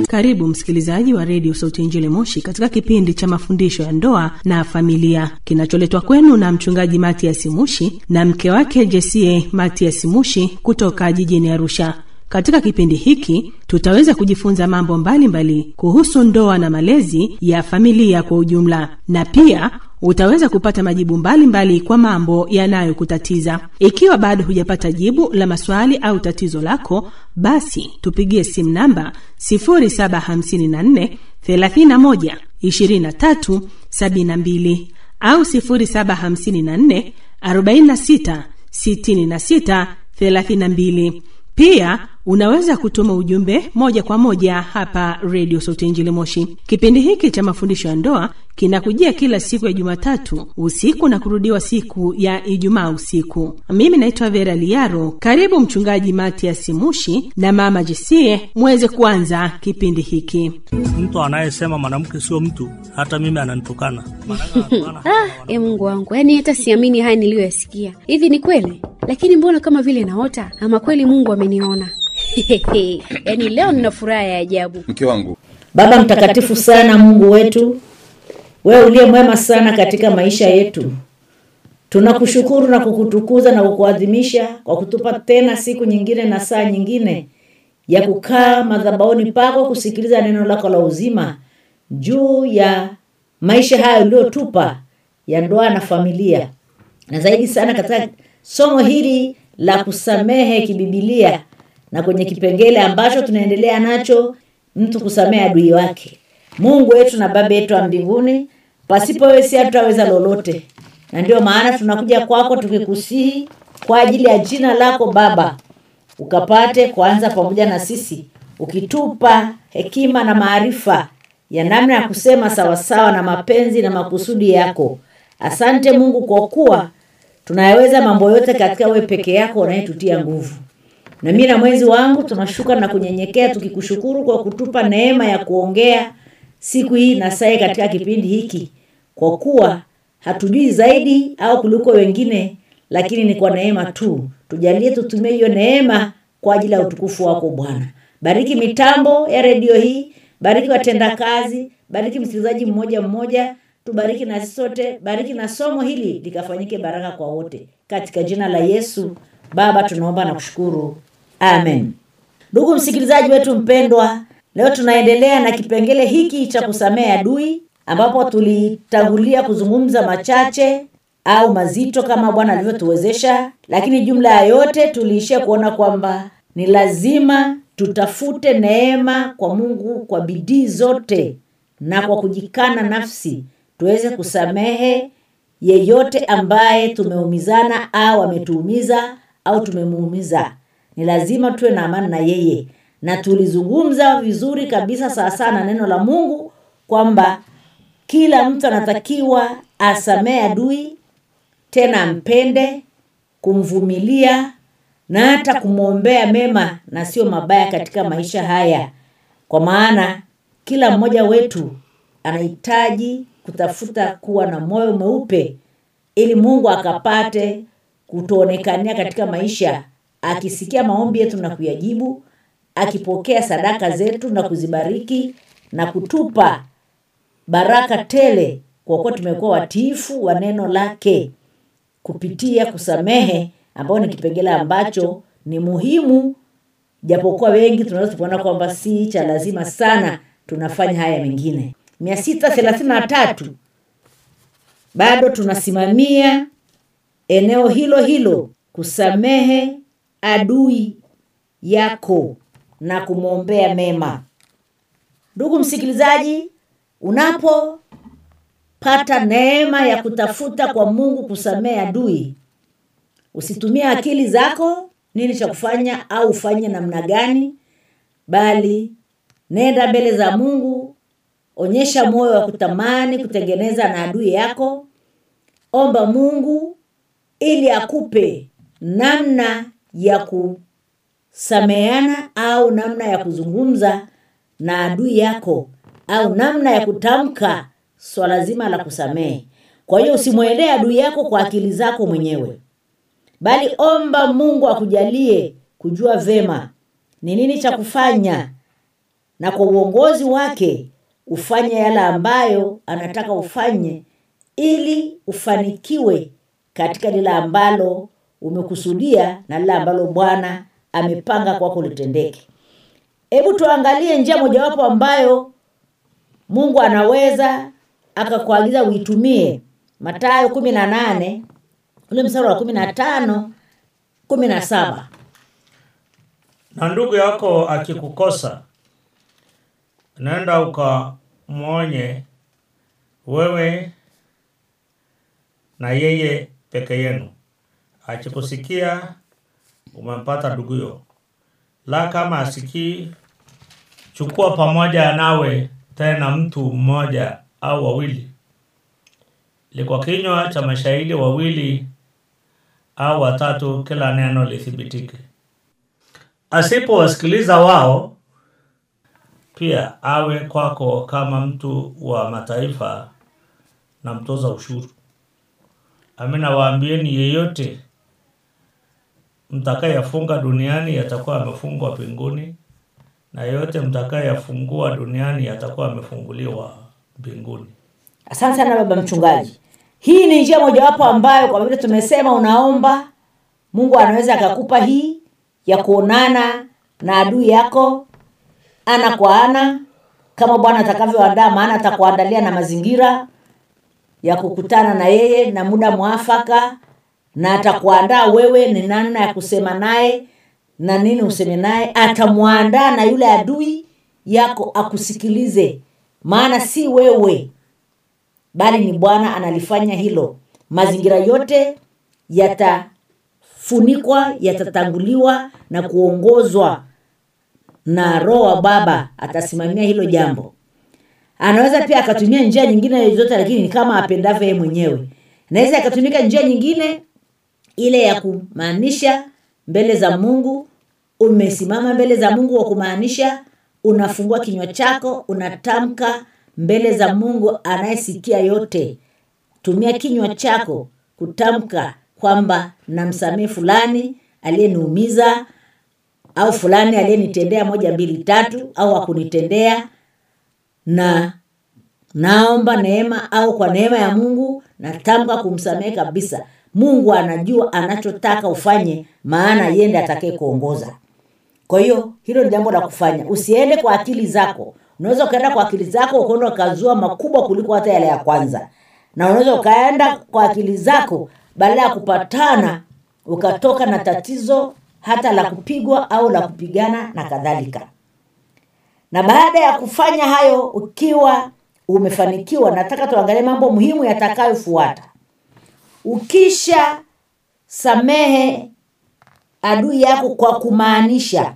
Karibu msikilizaji wa redio Sauti ya Injili Moshi katika kipindi cha mafundisho ya ndoa na familia kinacholetwa kwenu na mchungaji Matias Mushi na mke wake Jesie Matias Mushi kutoka jijini Arusha. Katika kipindi hiki tutaweza kujifunza mambo mbalimbali mbali kuhusu ndoa na malezi ya familia kwa ujumla, na pia utaweza kupata majibu mbalimbali mbali kwa mambo yanayokutatiza. Ikiwa bado hujapata jibu la maswali au tatizo lako, basi tupigie simu namba 0754 31 23 72 au 0754 46 66 32. Pia unaweza kutuma ujumbe moja kwa moja hapa redio Sauti Injili Moshi. Kipindi hiki cha mafundisho ya ndoa kinakujia kila siku ya Jumatatu usiku na kurudiwa siku ya Ijumaa usiku. Mimi naitwa Vera Liaro. Karibu Mchungaji Matias Mushi na Mama Jesie muweze kuanza kipindi hiki. Mtu anayesema mwanamke sio mtu, hata mimi ananitukana. Ah, e Mungu wangu, yaani hata siamini haya niliyoyasikia. Hivi ni kweli? Lakini mbona kama vile naota, ama kweli Mungu ameniona? Yaani leo nina furaha ya ajabu. mke wangu Baba mtakatifu sana, Mungu wetu, wewe uliye mwema sana katika maisha yetu, tunakushukuru na kukutukuza na kukuadhimisha kwa kutupa tena siku nyingine na saa nyingine ya kukaa madhabahuni pako kusikiliza neno lako la uzima juu ya maisha haya uliotupa ya ndoa na familia, na zaidi sana katika somo hili la kusamehe kibibilia na kwenye kipengele ambacho tunaendelea nacho mtu kusamehe adui wake. Mungu wetu na Baba yetu wa mbinguni, pasipo wewe si hatutaweza lolote, na ndio maana tunakuja kwako tukikusihi kwa ajili ya jina lako Baba, ukapate kuanza pamoja na sisi, ukitupa hekima na maarifa ya namna ya kusema sawasawa na mapenzi na makusudi yako. Asante Mungu kwa kuwa tunayaweza mambo yote katika wewe peke yako unayetutia nguvu na mimi na mwenzi wangu tunashuka na kunyenyekea tukikushukuru kwa kutupa neema ya kuongea siku hii na saa katika kipindi hiki, kwa kuwa hatujui zaidi au kuliko wengine, lakini ni kwa neema tu. Tujalie tutumie hiyo neema kwa ajili ya utukufu wako Bwana. Bariki mitambo ya redio hii, bariki watendakazi, bariki msikilizaji mmoja mmoja, tubariki na sisi sote, bariki na somo hili likafanyike baraka kwa wote, katika jina la Yesu Baba tunaomba na kushukuru, amen. Ndugu msikilizaji wetu mpendwa, leo tunaendelea na kipengele hiki cha kusamehe adui, ambapo tulitangulia kuzungumza machache au mazito kama Bwana alivyotuwezesha, lakini jumla ya yote tuliishia kuona kwamba ni lazima tutafute neema kwa Mungu kwa bidii zote na kwa kujikana nafsi tuweze kusamehe yeyote ambaye tumeumizana au ametuumiza au tumemuumiza. Ni lazima tuwe na amani na yeye, na tulizungumza vizuri kabisa sawasawa na neno la Mungu kwamba kila mtu anatakiwa asamehe adui, tena ampende, kumvumilia na hata kumwombea mema na sio mabaya katika maisha haya, kwa maana kila mmoja wetu anahitaji kutafuta kuwa na moyo mweupe ili Mungu akapate kutuonekania katika maisha, akisikia maombi yetu na kuyajibu, akipokea sadaka zetu na kuzibariki na kutupa baraka tele, kwa kuwa tumekuwa watiifu wa neno lake kupitia kusamehe, ambao ni kipengele ambacho ni muhimu, japokuwa wengi tunaweza kuona kwamba si cha lazima sana, tunafanya haya mengine. mia sita thelathini na tatu bado tunasimamia eneo hilo hilo, kusamehe adui yako na kumwombea mema. Ndugu msikilizaji, unapopata neema ya kutafuta kwa Mungu kusamehe adui, usitumie akili zako nini cha kufanya au ufanye namna gani, bali nenda mbele za Mungu, onyesha moyo wa kutamani kutengeneza na adui yako. Omba Mungu ili akupe namna ya kusameheana au namna ya kuzungumza na adui yako au namna ya kutamka swala zima la kusamehe. Kwa hiyo usimwendee adui yako kwa akili zako mwenyewe, bali omba Mungu akujalie kujua vema ni nini cha kufanya na kwa uongozi wake ufanye yale ambayo anataka ufanye ili ufanikiwe katika lile ambalo umekusudia na lile ambalo bwana amepanga kwako litendeke hebu tuangalie njia mojawapo ambayo mungu anaweza akakuagiza uitumie matayo kumi na nane ule msara wa kumi na tano kumi na saba na ndugu yako akikukosa nenda ukamwonye wewe na yeye peke yenu akikusikia umempata nduguyo la kama asikii chukua pamoja nawe tena mtu mmoja au wawili li kwa kinywa cha mashahidi wawili au watatu kila neno lithibitike asipowasikiliza wao pia awe kwako kama mtu wa mataifa na mtoza ushuru amina waambieni yeyote mtakayefunga duniani yatakuwa amefungwa mbinguni na yeyote mtakayeyafungua duniani yatakuwa amefunguliwa mbinguni asante sana baba mchungaji hii ni njia mojawapo ambayo kwa vile tumesema unaomba mungu anaweza akakupa hii ya kuonana na adui yako ana kwa ana kama bwana atakavyoandaa maana atakuandalia na mazingira ya kukutana na yeye na muda mwafaka na atakuandaa wewe ni namna ya kusema naye na nini useme naye atamwandaa na yule adui yako akusikilize maana si wewe bali ni bwana analifanya hilo mazingira yote yatafunikwa yatatanguliwa na kuongozwa na roho wa baba atasimamia hilo jambo anaweza pia akatumia njia nyingine zote lakini ni kama apendavyo yeye mwenyewe naweza akatumika njia nyingine ile ya kumaanisha mbele za mungu umesimama mbele za mungu wa kumaanisha unafungua kinywa chako unatamka mbele za mungu anayesikia yote tumia kinywa chako kutamka kwamba namsamehe fulani aliyeniumiza au fulani aliyenitendea moja mbili tatu au akunitendea na naomba neema au kwa neema ya mungu natamka kumsamehe kabisa mungu anajua anachotaka ufanye maana yende atakaye kuongoza kwa hiyo hilo ni jambo la kufanya usiende kwa akili zako unaweza ukaenda kwa akili zako ukaenda ukazua makubwa kuliko hata yale ya kwanza na unaweza ukaenda kwa akili zako baada ya kupatana ukatoka na tatizo hata la kupigwa au la kupigana na kadhalika na baada ya kufanya hayo ukiwa umefanikiwa nataka tuangalie mambo muhimu yatakayofuata ukisha samehe adui yako kwa kumaanisha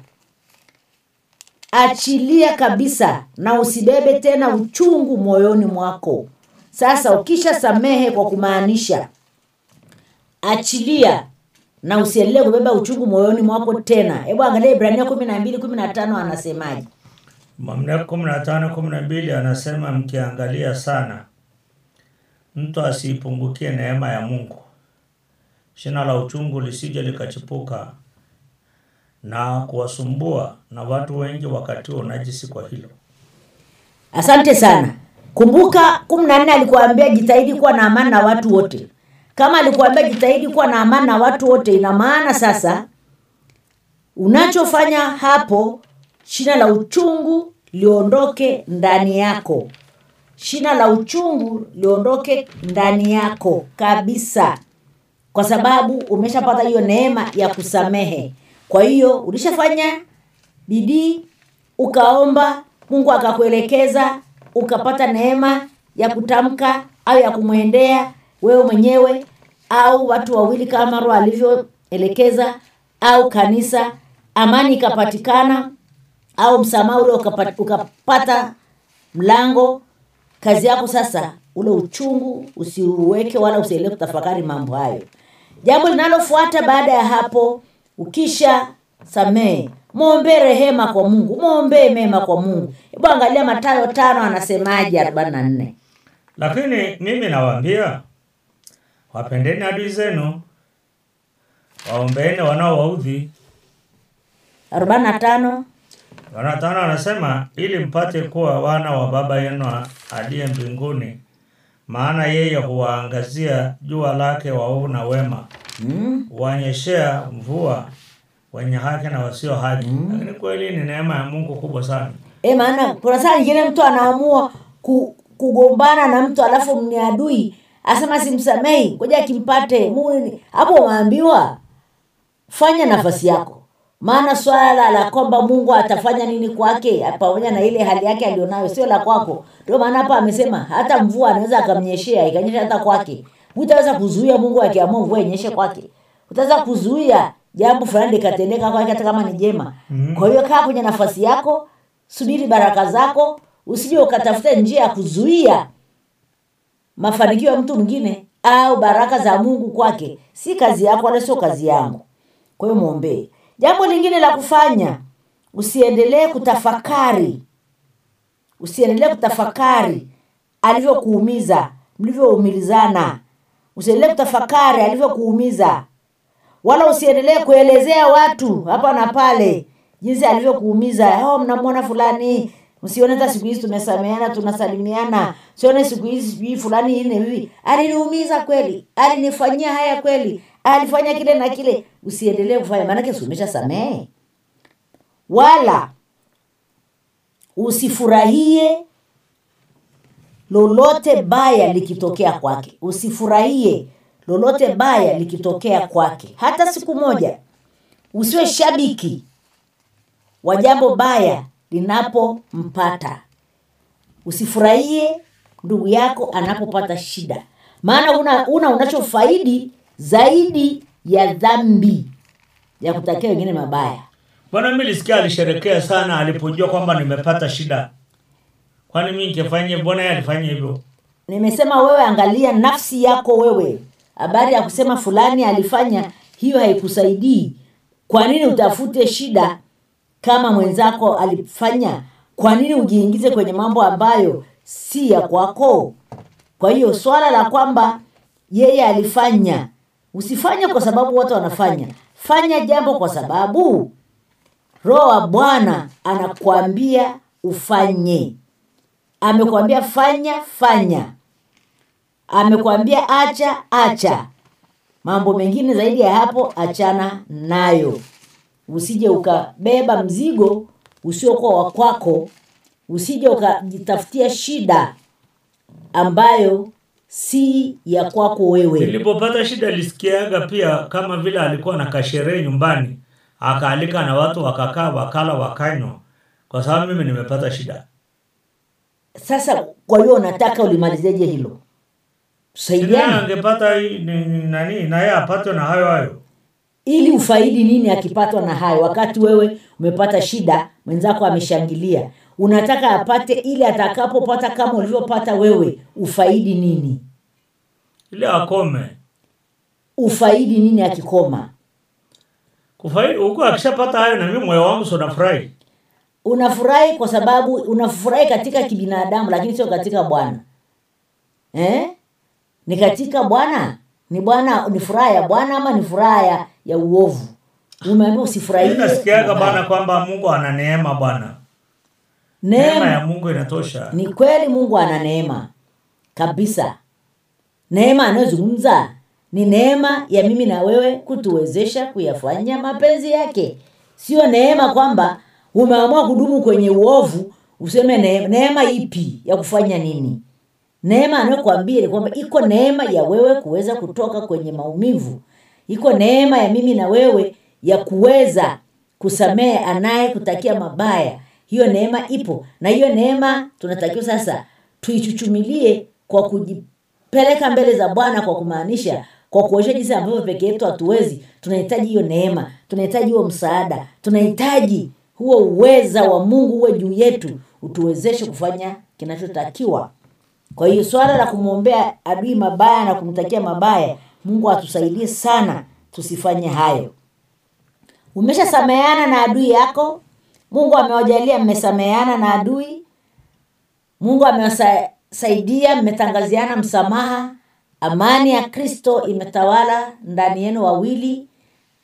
achilia kabisa na usibebe tena uchungu moyoni mwako sasa ukisha samehe kwa kumaanisha achilia na usiendelee kubeba uchungu moyoni mwako tena hebu angalia ibrania kumi na mbili kumi na tano anasemaje mamlaka kumi na tano kumi na mbili anasema mkiangalia sana mtu asiipungukie neema ya mungu shina la uchungu lisije likachipuka na kuwasumbua na watu wengi wakati wa unajisi kwa hilo asante sana kumbuka kumi na nne alikuambia jitahidi kuwa na amani na watu wote kama alikuambia jitahidi kuwa na amani na watu wote ina maana sasa unachofanya hapo shina la uchungu liondoke ndani yako shina la uchungu liondoke ndani yako kabisa kwa sababu umeshapata hiyo neema ya kusamehe kwa hiyo ulishafanya bidii ukaomba mungu akakuelekeza ukapata neema ya kutamka au ya kumwendea wewe mwenyewe au watu wawili kama roho alivyoelekeza au kanisa amani ikapatikana au msamaha ule ukapata, ukapata mlango kazi yako sasa ule uchungu usiuweke wala usiendelee kutafakari mambo hayo jambo linalofuata baada ya hapo ukisha samehe mwombee rehema kwa mungu mwombee mema kwa mungu hebu angalia matayo tano anasemaje arobaini na nne lakini mimi nawaambia wapendeni adui zenu waombeeni wanaowaudhi arobaini na tano Yohana tano anasema ili mpate kuwa wana wa baba yenu aliye mbinguni, maana yeye huwaangazia jua lake waovu na wema, mm. huwanyeshea mvua wenye haki na wasio haki. Lakini kweli ni neema ya Mungu kubwa sana. E, maana kuna saa nyingine mtu anaamua ku, kugombana na mtu alafu ni adui asema simsamehi, ngoja akimpate Mungu ni- hapo. Umeambiwa fanya nafasi yako, maana swala la kwamba Mungu atafanya nini kwake pamoja na ile hali yake alionayo sio la kwako. Ndio maana hapa amesema hata mvua anaweza akamnyeshea ikanyesha hata kwake. Hutaweza kuzuia Mungu akiamua mvua inyeshe kwake, utaweza kuzuia jambo fulani likatendeka kwake hata kama ni jema. Kwa hiyo kaa kwenye nafasi yako, subiri baraka zako, usije ukatafuta njia ya kuzuia mafanikio ya mtu mwingine au baraka za Mungu kwake. Si kazi yako wala sio kazi yangu. Kwa hiyo mwombee. Jambo lingine la kufanya, usiendelee kutafakari, usiendelee kutafakari alivyokuumiza, mlivyoumilizana. Usiendelee kutafakari alivyokuumiza, wala usiendelee kuelezea watu hapa na pale jinsi alivyokuumiza. Oh, mnamwona fulani, msione hata siku hizi tumesameana, tunasalimiana, sione siku hizi sijui fulani ine hivi aliniumiza kweli, alinifanyia haya kweli, alifanya kile na kile. Usiendelee kufanya, maanake si umeshasamehe. Wala usifurahie lolote baya likitokea kwake, usifurahie lolote baya likitokea kwake hata siku moja. Usiwe shabiki wa jambo baya linapompata. Usifurahie ndugu yako anapopata shida, maana una, una unachofaidi zaidi ya dhambi ya kutakia wengine mabaya. Bwana, mimi nilisikia alisherekea sana alipojua kwamba nimepata shida. Kwani mimi nikifanya mbona yeye alifanya hivyo? Nimesema wewe, angalia nafsi yako wewe. Habari ya kusema fulani alifanya hiyo haikusaidii. Kwa nini utafute shida kama mwenzako alifanya? Kwa nini ujiingize kwenye mambo ambayo si ya kwako? Kwa hiyo swala la kwamba yeye alifanya, usifanye kwa sababu watu wanafanya. Fanya jambo kwa sababu Roho wa Bwana anakuambia ufanye. Amekwambia fanya, fanya. Amekwambia acha, acha. Mambo mengine zaidi ya hapo, achana nayo. Usije ukabeba mzigo usiokuwa wa kwako, usije ukajitafutia shida ambayo si ya kwako wewe. Nilipopata shida nilisikiaga pia kama vile alikuwa na kasherehe nyumbani, akaalika na watu wakakaa, wakala, wakanywa, kwa sababu mimi nimepata shida. Sasa kwa hiyo unataka ulimalizeje hilo? Sina Tusaidiane angepata hii ni- ni- nani na yeye apatwe na hayo hayo. ili ufaidi nini akipatwa na hayo, wakati wewe umepata shida, mwenzako ameshangilia. Unataka apate ili atakapopata kama ulivyopata wewe, ufaidi nini? Ili akome. Ufaidi nini akikoma? Kufaidi huko akishapata hayo na mimi moyo wangu sio nafurahi. Unafurahi kwa sababu unafurahi katika kibinadamu, lakini sio katika Bwana eh? Ni katika Bwana, ni Bwana, ni furaha ya Bwana ama ni furaha ya, ya uovu? Umeambiwa usifurahie Mimi nasikiaga mabaya. bana kwamba Mungu ana neema bwana. Neema Neema ya Mungu inatosha. Ni kweli Mungu ana neema kabisa. Neema anayozungumza ni neema ya mimi na wewe kutuwezesha kuyafanya mapenzi yake, sio neema kwamba umeamua kudumu kwenye uovu useme ne- neema ipi ya kufanya nini. Neema anayokuambia ni kwamba iko neema ya wewe kuweza kutoka kwenye maumivu, iko neema ya mimi na wewe ya kuweza kusamehe anaye kutakia mabaya. Hiyo neema ipo, na hiyo neema tunatakiwa sasa tuichuchumilie kwa kujipeleka mbele za Bwana, kwa kumaanisha kwa kuonyesha jinsi ambavyo peke yetu hatuwezi. Tunahitaji hiyo neema, tunahitaji huo msaada, tunahitaji huo uweza wa Mungu uwe juu yetu, utuwezeshe kufanya kinachotakiwa. Kwa hiyo swala la kumwombea adui mabaya na kumtakia mabaya, Mungu atusaidie sana tusifanye hayo. Umeshasameheana na adui yako, Mungu amewajalia mmesameheana na adui, Mungu amewasaidia mmetangaziana msamaha, amani ya Kristo imetawala ndani yenu wawili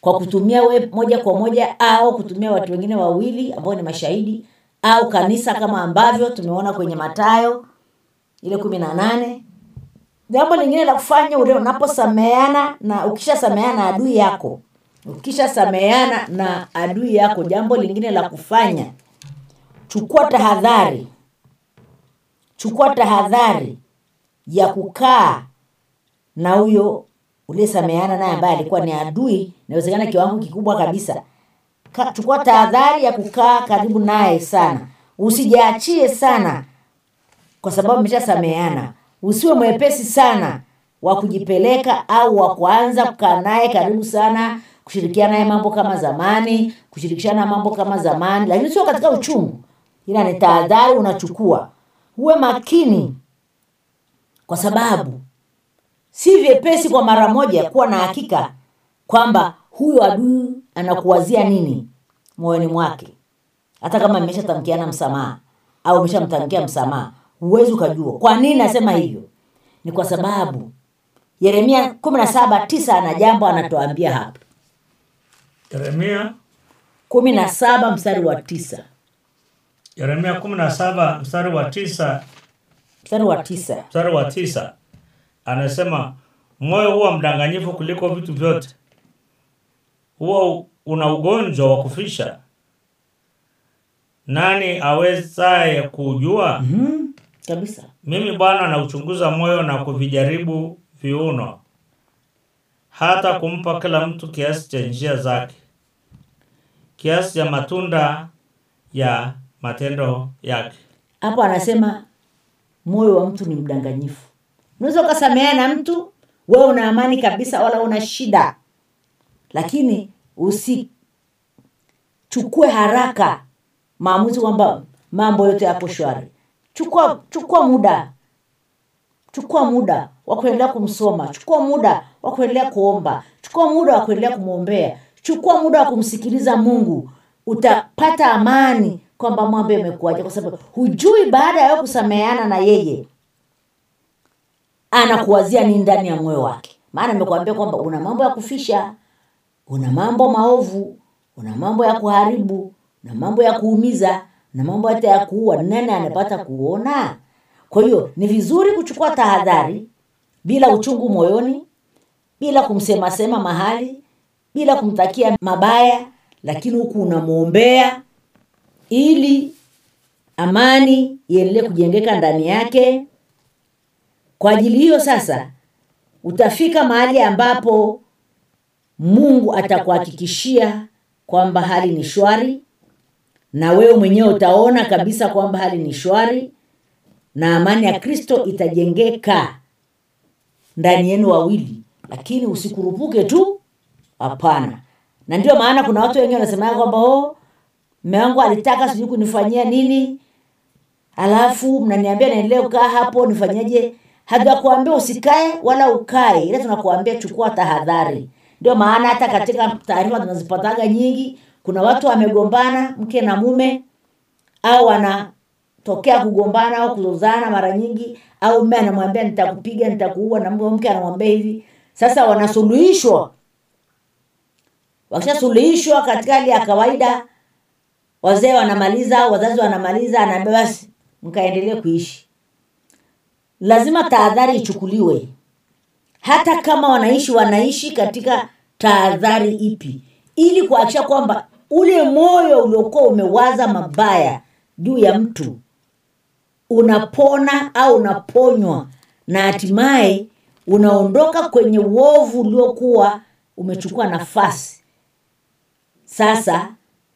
kwa kutumia we moja kwa moja au kutumia watu wengine wawili ambao ni mashahidi au kanisa kama ambavyo tumeona kwenye matayo ile kumi na nane jambo lingine la kufanya ule unaposameana na ukishasameana na adui yako ukishasameana na adui yako jambo lingine la kufanya chukua tahadhari chukua tahadhari ya kukaa na huyo uliyesameana naye ambaye alikuwa ni adui inawezekana kiwango kikubwa kabisa Ka, chukua tahadhari ya kukaa karibu naye sana usijaachie sana kwa sababu mmeshasameana usiwe mwepesi sana wa kujipeleka au wa kuanza kukaa naye karibu sana kushirikiana naye mambo kama zamani kushirikishana mambo kama zamani lakini sio katika uchungu ila ni tahadhari unachukua uwe makini kwa sababu si vyepesi kwa mara moja kuwa na hakika kwamba huyu adui anakuwazia nini moyoni mwake hata kama mmeshatamkiana msamaha au umeshamtamkia msamaha huwezi ukajua kwa nini nasema hivyo ni kwa sababu yeremia kumi na saba tisa ana jambo anatuambia hapa yeremia kumi na saba mstari wa tisa yeremia kumi na saba mstari wa tisa mstari wa tisa mstari wa tisa anasema moyo huwa mdanganyifu kuliko vitu vyote huwa una ugonjwa wa kufisha nani awezaye kujua hmm, kabisa mimi bwana nauchunguza moyo na kuvijaribu viuno hata kumpa kila mtu kiasi cha njia zake kiasi cha matunda ya matendo yake hapo anasema moyo wa mtu ni mdanganyifu unaweza ukasameana na mtu wewe una amani kabisa wala una shida lakini usichukue haraka maamuzi kwamba mambo yote yapo shwari chukua chukua muda chukua muda wa kuendelea kumsoma chukua muda wa kuendelea kuomba chukua muda wa kuendelea kumwombea chukua muda wa kumsikiliza mungu utapata amani kwamba mambo yamekuaja kwa sababu hujui baada ya wewe kusameheana na yeye anakuwazia nini ndani ya moyo wake maana nimekuambia kwamba una mambo ya kufisha una mambo maovu una mambo ya kuharibu una mambo ya kuumiza na mambo hata ya kuua nani anapata kuona kwa hiyo ni vizuri kuchukua tahadhari bila uchungu moyoni bila kumsemasema mahali bila kumtakia mabaya lakini huku unamwombea ili amani iendelee kujengeka ndani yake kwa ajili hiyo sasa utafika mahali ambapo mungu atakuhakikishia kwamba hali ni shwari na wewe mwenyewe utaona kabisa kwamba hali ni shwari na amani ya kristo itajengeka ndani yenu wawili lakini usikurupuke tu hapana na ndio maana kuna watu wengi wanasemaga kwamba oh, mme wangu alitaka sijui kunifanyia nini alafu mnaniambia naendelee kukaa hapo nifanyeje hatujakuambia usikae wala ukae ila tunakuambia chukua tahadhari ndio maana hata katika taarifa tunazipataga nyingi kuna watu wamegombana mke na mume au wanatokea kugombana au kuzozana mara nyingi au mme anamwambia nitakupiga nitakuua na mke anamwambia hivi sasa wanasuluhishwa wakishasuluhishwa katika hali ya kawaida wazee wanamaliza au wazazi wanamaliza anaambia basi mkaendelee kuishi lazima tahadhari ichukuliwe hata kama wanaishi wanaishi katika tahadhari ipi ili kuhakikisha kwamba ule moyo uliokuwa umewaza mabaya juu ya mtu unapona au unaponywa na hatimaye unaondoka kwenye uovu uliokuwa umechukua nafasi sasa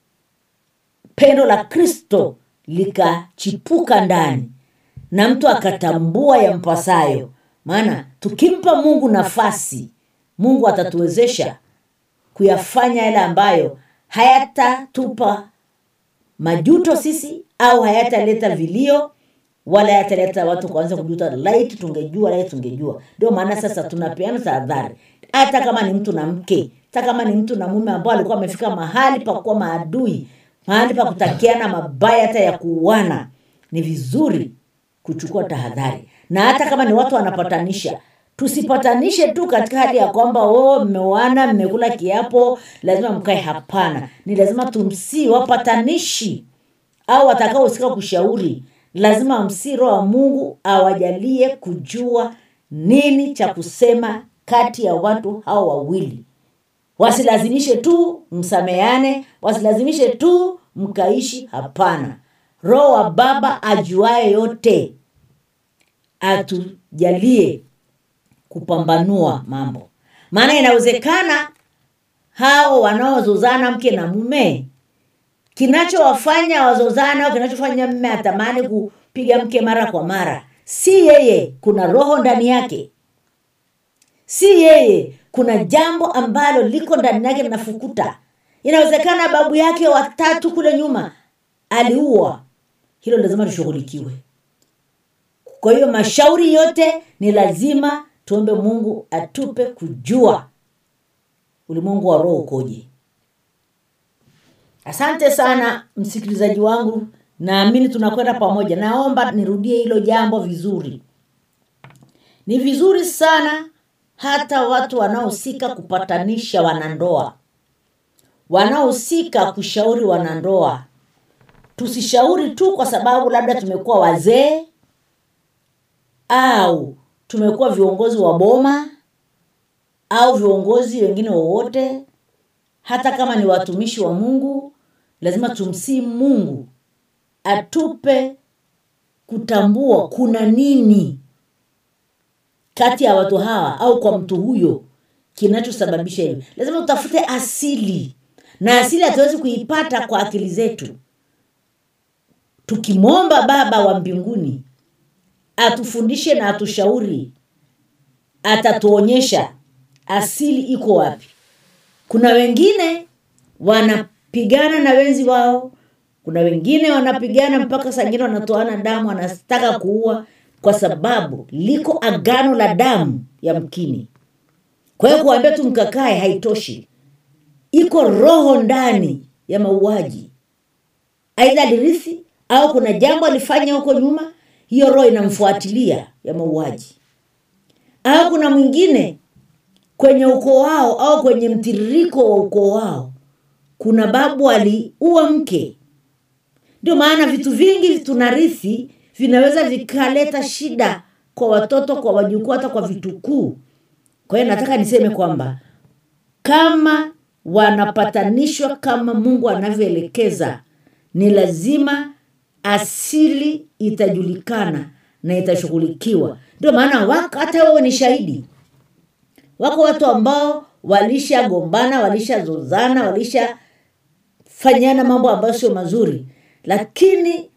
pendo la kristo likachipuka ndani na mtu akatambua yampasayo maana tukimpa mungu nafasi mungu atatuwezesha kuyafanya yale ambayo hayatatupa majuto sisi au hayataleta vilio wala hayataleta watu kuanza kujuta laiti tungejua laiti tungejua ndio maana sasa tunapeana tahadhari hata kama ni mtu na mke hata kama ni mtu na mume ambao alikuwa amefika mahali pa kuwa maadui mahali pa kutakiana mabaya hata ya kuuana ni vizuri kuchukua tahadhari na hata kama ni watu wanapatanisha tusipatanishe tu katika hali ya kwamba oh, mmeoana mmekula kiapo lazima mkae hapana ni lazima tumsii wapatanishi au watakaohusika kushauri lazima msii roho wa mungu awajalie kujua nini cha kusema kati ya watu hao wawili wasilazimishe tu msameane wasilazimishe tu mkaishi hapana roho wa baba ajuaye yote atujalie kupambanua mambo maana inawezekana hao wanaozozana mke na mume kinachowafanya wazozana au kinachofanya mme atamani kupiga mke mara kwa mara si yeye kuna roho ndani yake si yeye kuna jambo ambalo liko ndani yake linafukuta inawezekana babu yake watatu kule nyuma aliua hilo lazima lishughulikiwe kwa hiyo mashauri yote ni lazima tuombe mungu atupe kujua ulimwengu wa roho ukoje asante sana msikilizaji wangu naamini tunakwenda pamoja naomba nirudie hilo jambo vizuri ni vizuri sana hata watu wanaohusika kupatanisha wanandoa wanaohusika kushauri wanandoa tusishauri tu kwa sababu labda tumekuwa wazee au tumekuwa viongozi wa boma au viongozi wengine wowote hata kama ni watumishi wa mungu lazima tumsii mungu atupe kutambua kuna nini kati ya watu hawa au kwa mtu huyo kinachosababisha hivyo lazima utafute asili na asili hatuwezi kuipata kwa akili zetu tukimwomba baba wa mbinguni atufundishe na atushauri atatuonyesha asili iko wapi kuna wengine wanapigana na wenzi wao kuna wengine wanapigana mpaka sangine wanatoana damu wanataka kuua kwa sababu liko agano la damu ya mkini kwa hiyo kuambia tu mkakae haitoshi iko roho ndani ya mauaji aidha alirithi au kuna jambo alifanya huko nyuma hiyo roho inamfuatilia ya mauaji au kuna mwingine kwenye ukoo wao au kwenye mtiririko wa ukoo wao kuna babu aliua mke ndio maana vitu vingi tunarithi vinaweza vikaleta shida kwa watoto kwa wajukuu hata kwa vitukuu kwa hiyo nataka niseme kwamba kama wanapatanishwa kama mungu anavyoelekeza ni lazima asili itajulikana na itashughulikiwa ndio maana wako hata wewe ni shahidi wako watu ambao walishagombana walishazozana walishafanyana mambo ambayo sio mazuri lakini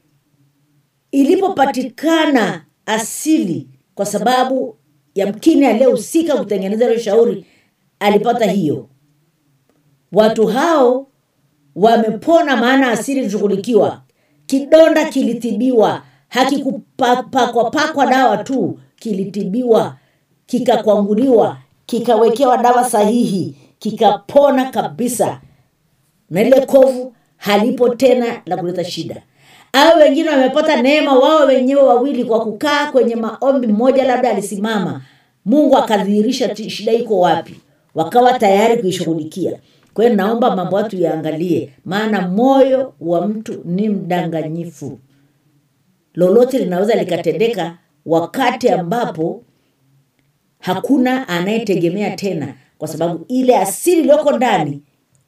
ilipopatikana asili kwa sababu yamkini aliyehusika kutengeneza hilo shauri alipata hiyo watu hao wamepona maana asili ilishughulikiwa kidonda kilitibiwa hakikupakwapakwa dawa tu kilitibiwa kikakwanguliwa kikawekewa dawa sahihi kikapona kabisa na ile kovu halipo tena la kuleta shida au wengine wamepata neema wao wenyewe wawili kwa kukaa kwenye maombi mmoja labda alisimama mungu akadhihirisha shida iko wapi wakawa tayari kuishughulikia kwa hiyo naomba mambo watu yaangalie maana moyo wa mtu ni mdanganyifu lolote linaweza likatendeka wakati ambapo hakuna anayetegemea tena kwa sababu ile asili iliyoko ndani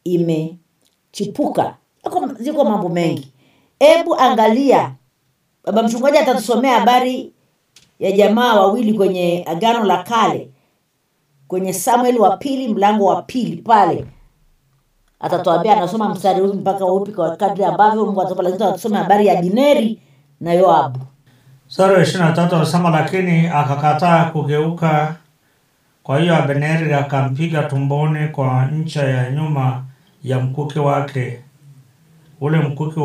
imechipuka ziko mambo mengi hebu angalia baba mchungaji atatusomea habari ya jamaa wawili kwenye agano la kale kwenye samueli wa pili mlango wa pili pale atatuambia anasoma mstari huu mpaka upi kwa kadri ambavyo mungu atapa lakini atusome habari ya bineri na yoabu sura ya ishirini na tatu anasema lakini akakataa kugeuka kwa hiyo abneri akampiga tumboni kwa ncha ya nyuma ya mkuki wake ule mkuki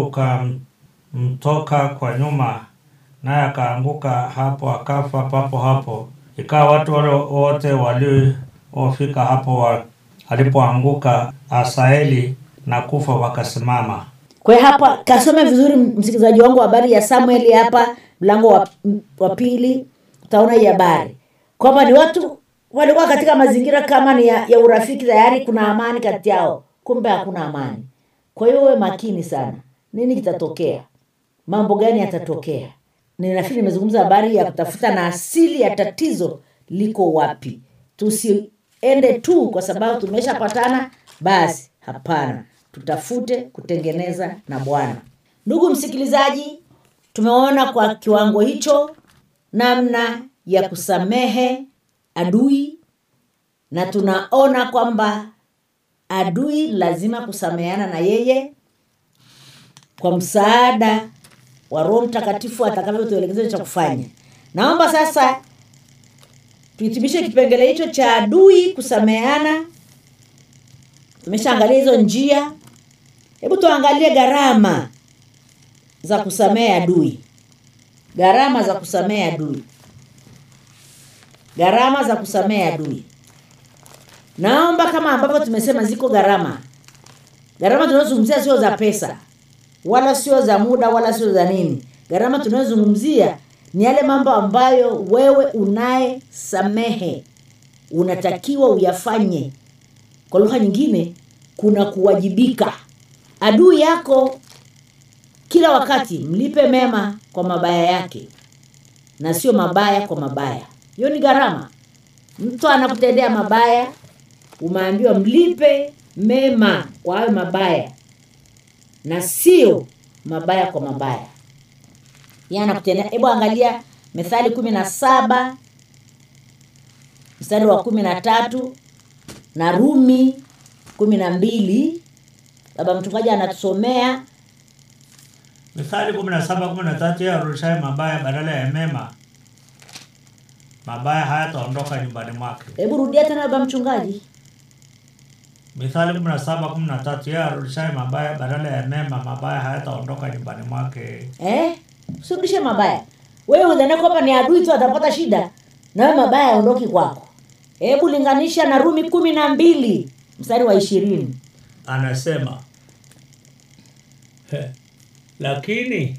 ukamtoka kwa nyuma naye akaanguka hapo akafa papo hapo ikawa watu wale wote waliofika hapo wa, alipoanguka asaeli na kufa wakasimama kwa hiyo hapa kasome vizuri msikilizaji wangu habari ya samueli hapa mlango wa, wa pili utaona hii habari kwamba ni watu walikuwa katika mazingira kama ni ya, ya urafiki tayari kuna amani kati yao kumbe hakuna amani kwa hiyo uwe makini sana nini kitatokea mambo gani yatatokea ninafikiri nimezungumza habari ya kutafuta na asili ya tatizo liko wapi tusiende tu kwa sababu tumeshapatana basi hapana tutafute kutengeneza na bwana ndugu msikilizaji tumeona kwa kiwango hicho namna ya kusamehe adui na tunaona kwamba adui lazima kusameheana na yeye kwa msaada wa roho mtakatifu atakavyotuelekeza cha kufanya naomba sasa tuhitimishe kipengele hicho cha adui kusameheana tumeshaangalia hizo njia hebu tuangalie gharama za kusamehe adui gharama za kusamehe adui gharama za kusamehe adui naomba kama ambavyo tumesema ziko gharama gharama tunazozungumzia sio za pesa wala sio za muda wala sio za nini gharama tunayozungumzia ni yale mambo ambayo wewe unayesamehe unatakiwa uyafanye kwa lugha nyingine kuna kuwajibika adui yako kila wakati mlipe mema kwa mabaya yake na sio mabaya kwa mabaya hiyo ni gharama mtu anakutendea mabaya umeambiwa mlipe mema kwa hayo mabaya na sio mabaya kwa mabaya Yeye anakutendea hebu angalia methali kumi na saba mstari wa kumi na tatu na rumi kumi na mbili baba mchungaji anatusomea mithali kumi na saba kumi na tatu yeye arudishaye mabaya badala ya mema mabaya hayataondoka nyumbani mwake hebu rudia tena baba mchungaji mithali kumi na saba kumi na tatu yeye arudishaye mabaya badala ya mema mabaya hayataondoka nyumbani mwake eh? usirudishe mabaya wewe udhania kwamba ni adui tu atapata shida nawe mabaya yaondoki kwako hebu linganisha na rumi kumi na mbili mstari wa ishirini anasema "He, lakini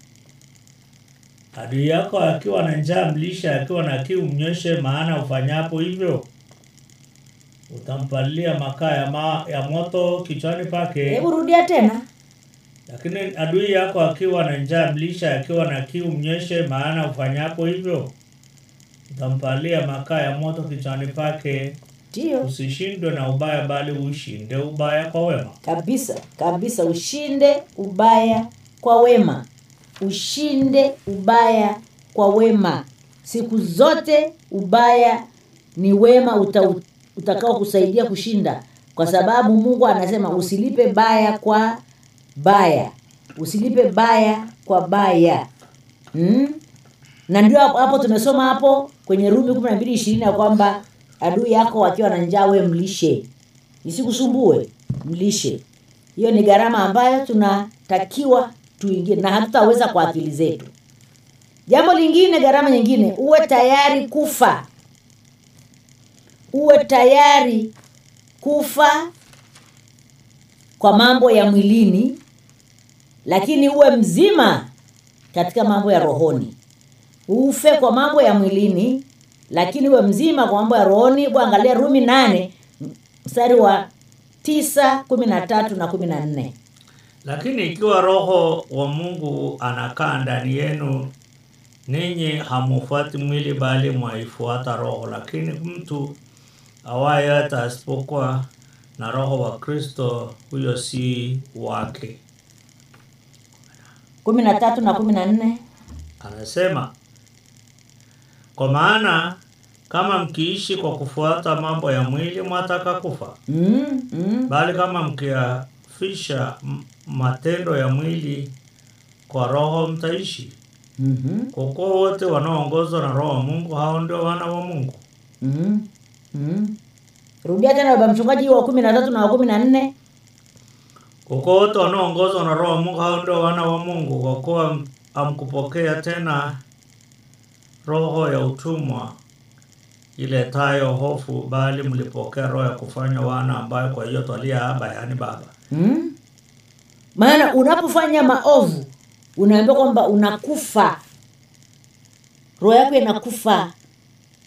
adui yako akiwa na njaa mlishe akiwa na kiu mnyweshe maana ufanyapo hivyo utampalilia makaa ya, ma, ya moto kichwani pake hebu rudia tena lakini adui yako akiwa na njaa mlishe akiwa na kiu mnyweshe maana ufanyapo hivyo utampalia makaa ya moto kichwani pake ndio usishindwe na ubaya bali ushinde ubaya kwa wema kabisa kabisa ushinde ubaya kwa wema ushinde ubaya kwa wema siku zote ubaya ni wema uta, utakao kusaidia kushinda kwa sababu mungu anasema usilipe baya kwa baya usilipe baya kwa baya hmm? na ndio hapo hapo tumesoma hapo kwenye rumi kumi na mbili ishirini ya kwamba adui yako akiwa na njaa we mlishe isikusumbue mlishe hiyo ni gharama ambayo tunatakiwa tuingie na hatutaweza kwa akili zetu jambo lingine gharama nyingine uwe tayari kufa uwe tayari kufa kwa mambo ya mwilini lakini uwe mzima katika mambo ya rohoni ufe kwa mambo ya mwilini lakini uwe mzima kwa mambo ya rohoni hebu angalia rumi nane mstari wa tisa kumi na tatu na kumi na nne Lakini ikiwa Roho wa Mungu anakaa ndani yenu, ninyi hamufuati mwili bali mwaifuata Roho. Lakini mtu awaye hata asipokuwa na Roho wa Kristo, huyo si wake. kumi na tatu na kumi na nne Anasema, kwa maana kama mkiishi kwa kufuata mambo ya mwili, mwataka kufa. mm, mm. bali kama mkiafisha m- matendo ya mwili kwa roho mtaishi mm-hmm. kwa kuwa wote wanaoongozwa na roho wa mungu hao ndio wana wa mungu mm mm rudia tena baba mchungaji wa kumi na tatu na wa kumi na nne kwa kuwa wote wanaoongozwa na roho wa mungu hao ndio wana wa mungu kwa kuwa m- hamkupokea tena roho ya utumwa iletayo hofu bali mlipokea roho ya kufanywa wana ambayo kwa hiyo twalia aba yaani baba mm? maana unapofanya maovu unaambiwa kwamba unakufa roho yako inakufa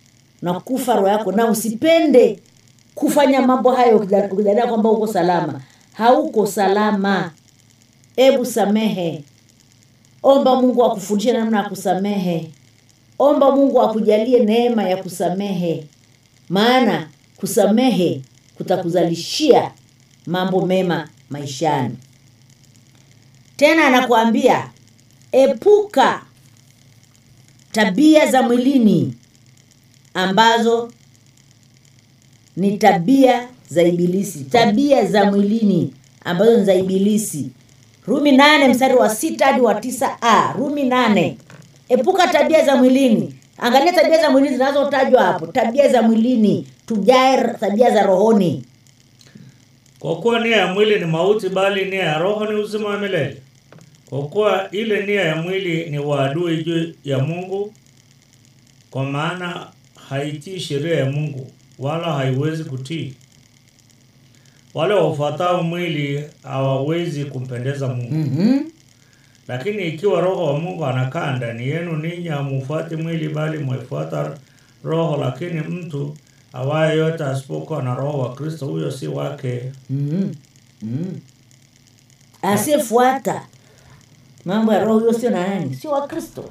na kufa roho yako na usipende kufanya mambo hayo ukidha- ukidhania kwamba uko salama hauko salama hebu samehe omba mungu akufundishe namna ya kusamehe omba mungu akujalie neema ya kusamehe maana kusamehe kutakuzalishia mambo mema maishani tena anakuambia epuka tabia za mwilini ambazo ni tabia za ibilisi tabia za mwilini ambazo ni za ibilisi rumi nane mstari wa sita hadi wa tisa a rumi nane epuka tabia za mwilini angalia tabia za mwilini zinazotajwa hapo tabia za mwilini tujae tabia za rohoni Kwa kuwa nia ya mwili ni mauti, bali nia ya roho ni uzima wa milele. Kwa kuwa ile nia ya mwili ni uadui juu ya Mungu, kwa maana haitii sheria ya Mungu, wala haiwezi kutii. Wale wafuatao mwili hawawezi kumpendeza Mungu. mm-hmm. Lakini ikiwa Roho wa Mungu anakaa ndani yenu, ninyi hamufuati mwili, bali mwefuata Roho. Lakini mtu awaye yote asipokuwa na Roho wa Kristo, huyo si wake. mm-hmm. mm-hmm. asiyefuata mambo ya roho huyo sio na nani sio wa kristo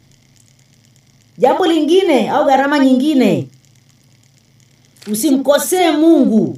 jambo lingine au gharama nyingine usimkosee mungu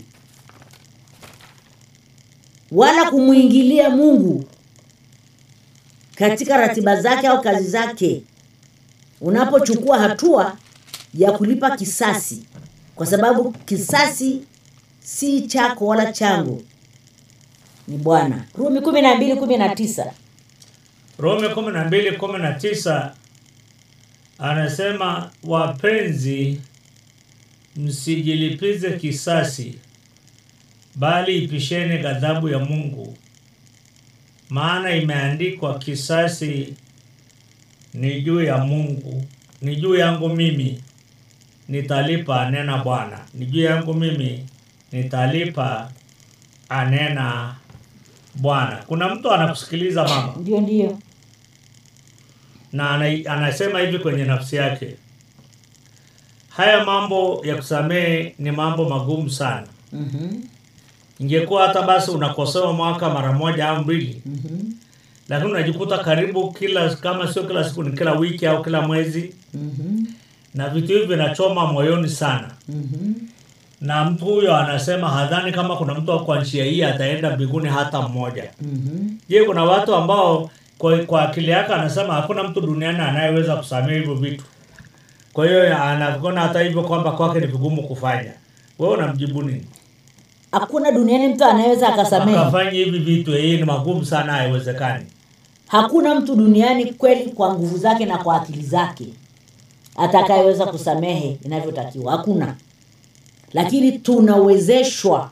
wala kumwingilia mungu katika ratiba zake au kazi zake unapochukua hatua ya kulipa kisasi kwa sababu kisasi si chako wala changu ni bwana rumi kumi na mbili kumi na tisa Rome 12:19 anasema wapenzi, msijilipize kisasi, bali ipisheni ghadhabu ya Mungu, maana imeandikwa, kisasi ni juu ya Mungu, ni juu yangu mimi, nitalipa, anena Bwana. Ni juu yangu mimi, nitalipa, anena Bwana. Kuna mtu anakusikiliza mama ndio ndio na ana, anasema hivi kwenye nafsi yake, haya mambo ya kusamehe ni mambo magumu sana. mm-hmm. Ingekuwa hata basi unakosewa mwaka mara moja au mbili, Mm-hmm. lakini unajikuta karibu kila, kama sio kila siku, ni kila wiki au kila mwezi, Mm-hmm. na vitu hivi vinachoma moyoni sana. Mm-hmm. Na mtu huyo anasema hadhani kama kuna mtu kwa njia hii ataenda mbinguni hata mmoja. Mm-hmm. Je, kuna watu ambao kwa, kwa akili yake anasema hakuna mtu duniani anayeweza kusamehe hivyo vitu. Kwa hiyo anaona hata hivyo kwamba kwake ni vigumu kufanya. Wewe unamjibu nini? hakuna duniani mtu anayeweza akasamehe Akafanya hivi vitu, hii ni magumu sana, haiwezekani. hakuna mtu duniani kweli kwa nguvu zake na kwa akili zake atakayeweza kusamehe inavyotakiwa hakuna lakini tunawezeshwa